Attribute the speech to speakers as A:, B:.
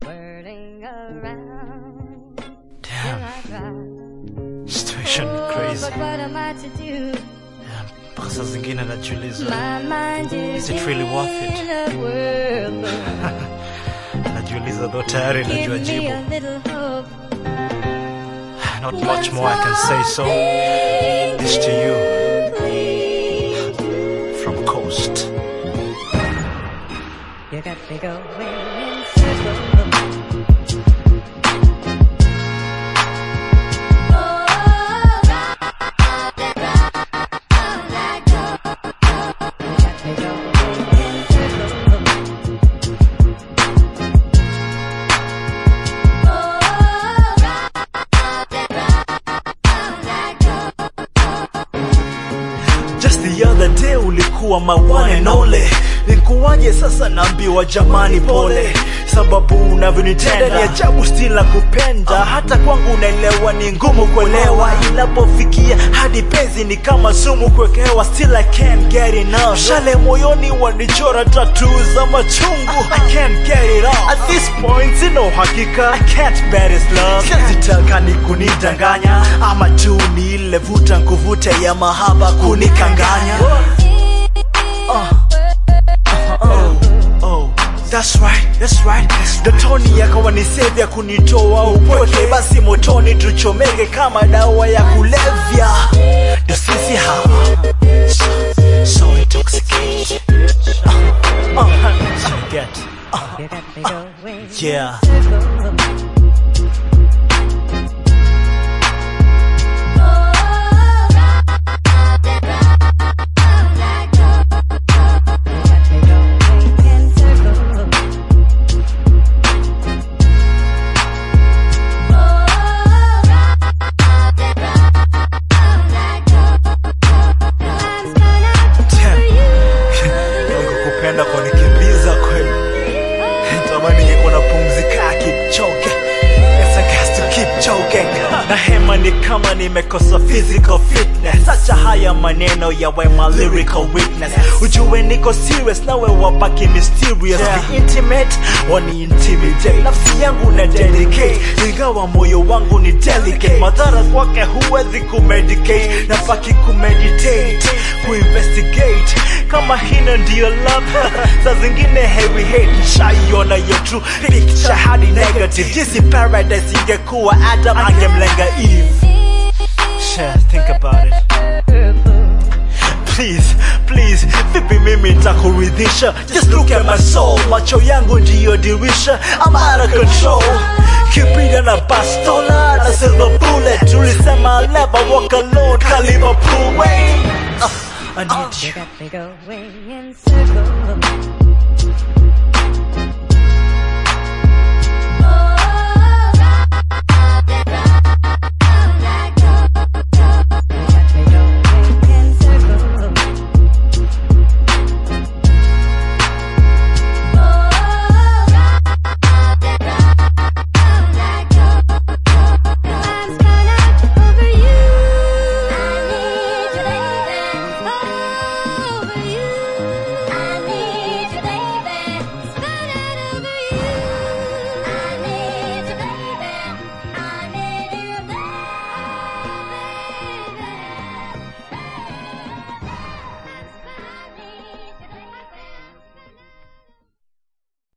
A: Whirling around till
B: Damn,
A: I cry.
B: situation
A: Oh,
B: crazy.
A: but what am I to do?
B: Yeah, Mpaka saa zingine najiuliza,
A: My mind is
B: Is it really worth it?
A: in a whirl.
B: najiuliza though tayari
A: Give
B: najua
A: me
B: jibu.
A: a little hope.
B: Not much more I can say so. This to you
A: Please.
B: from Coast.
A: You got me going in circles. You got me going in circles.
B: Just the other day ulikuwa my one and only. Nikuwaje sasa naambiwa jamani pole, sababu unavyonitenda ni ajabu, still na kupenda. Hata kwangu unaelewa ni ngumu kuelewa, inapofikia hadi penzi ni kama sumu kuwekewa. Still I can't get enough, shale moyoni wanichora tattoo za machungu. I can't get it off. At this point sina uhakika, I can't bear this love. Sizitaka ni kunidanganya, ama tu ni ile vuta nkuvute ya mahaba kunikanganya. Oh, that's right, that's right. Dotoni yakawa ni save ya kunitoa upweke, basi motoni tuchomeke kama dawa ya kulevya. Ndo sisi hawa so, so intoxicated. Uh, uh, so get, uh,
A: You got me going
B: yeah.
A: in circles. You got me going in circles.
B: Mungu kupenda kwa nikimbiza kweli. Tamani ningekuwa napumzika Kipchoge. Yes, I got to keep choking. Na hema ni kama nimekosa physical fitness. Acha haya maneno yawe my lyrical weakness. Ujue niko serious nawe wabaki mysterious. Be intimate, wani intimidate. Nafsi yangu na dedicate, ingawa moyo wangu ni delicate. Madhara kwake huwezi kumedicate, nabaki kumeditate, kuinvestigate kama hino ndiyo love saa zingine heavy hate nishaiona yo true picture hadi negative jinsi paradise ingekuwa adam angemlenga eve Share, think about it please please vipi mimi nitakuridhisha just look at my soul macho yangu ndiyo dirisha I'm out of control kipida na bastola na silver bullet tulisema I'll never walk alone ka Liverpool wait uh, I need you
A: You got me going in circles.